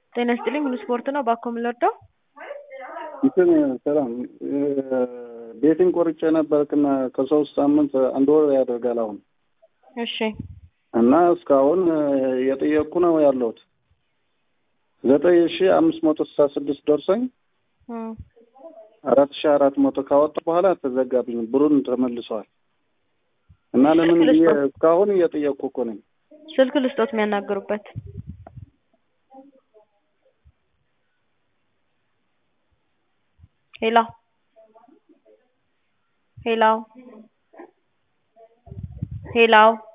ጤና ይስጥልኝ ሙሉ ስፖርት ነው ባኮ የምንወደው እንትን ሰላም ቤትን ቆርጬ ነበርክና ከሶስት ሳምንት አንድ ወር ያደርጋል አሁን እሺ እና እስካሁን የጠየቅኩ ነው ያለሁት ዘጠኝ ሺ አምስት መቶ ስልሳ ስድስት ደርሶኝ እም፣ አራት ሺ አራት መቶ ካወጣ በኋላ ተዘጋብኝ ብሩን ተመልሰዋል እና ለምን ብዬ እስካሁን እየጠየቅኩ እኮ ነኝ ስልክ ልስጦት የሚያናግሩበት ሄሎ ሄሎ ሄሎ